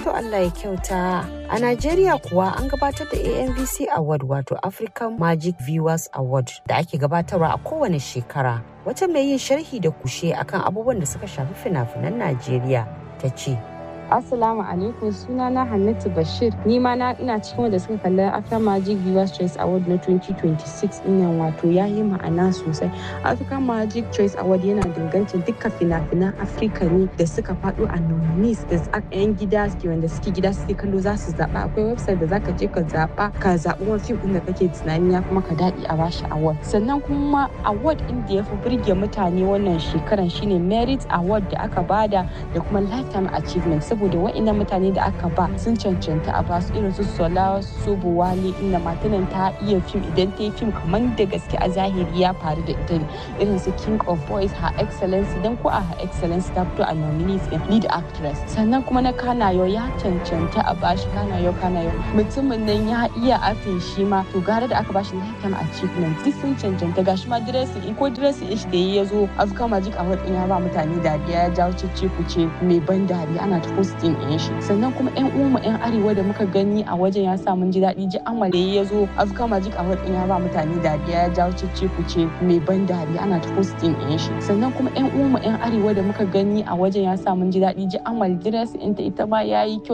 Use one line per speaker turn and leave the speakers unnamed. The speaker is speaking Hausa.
To Allah ya kyauta. A Najeriya kuwa an gabatar da AMVC Award wato African Magic Viewers Award da ake gabatarwa a kowane shekara. Wata mai yin sharhi da kushe akan abubuwan da suka shafi fina-finan Najeriya ta ce.
Assalamu alaikum sunana Hannatu Bashir ni ma na ina cikin wanda suka kalli Africa Magic Viewers Choice Award na 2026 din wato ya yi ma'ana sosai. Africa Magic Choice Award yana dangancin duka fina-finan Africa ne da suka faɗo a nominees da yan gida suke wanda suke gida suke kallo za su zaɓa akwai website da zaka je ka zaɓa ka zaɓi wani fim ɗin da kake tunani ya kuma ka daɗi a bashi award. Sannan kuma award ɗin da ya fi burge mutane wannan shekaran shine Merit Award da aka bada da kuma Lifetime Achievement saboda wa'annan mutane da aka ba sun cancanta a basu irin su sola su buwale inda matanan ta iya fim idan ta yi fim kamar da gaske a zahiri ya faru da ita ne irin su king of boys her excellency dan ko a her excellency ta fito a nominees in lead actress sannan kuma na kanayo ya cancanta a bashi kanayo kanayo mutumin nan ya iya acting shi ma to gara da aka bashi lifetime achievement duk sun cancanta gashi ma dressing ko dressing shi da ya zo Africa Magic Award din ya ba mutane dariya ya jawo cece kuce mai ban dariya ana ta posting ɗin shi sannan kuma yan uwanmu yan arewa da muka gani a wajen ya sa mun ji daɗi ji amale ya zo Africa Magic Award din ya ba mutane dariya ya jawo cece kuce mai ban dariya ana ta posting ɗin shi sannan kuma yan uwanmu yan arewa da muka gani a wajen ya sa mun ji daɗi ji amal dress ɗinta ita ma yayi kyau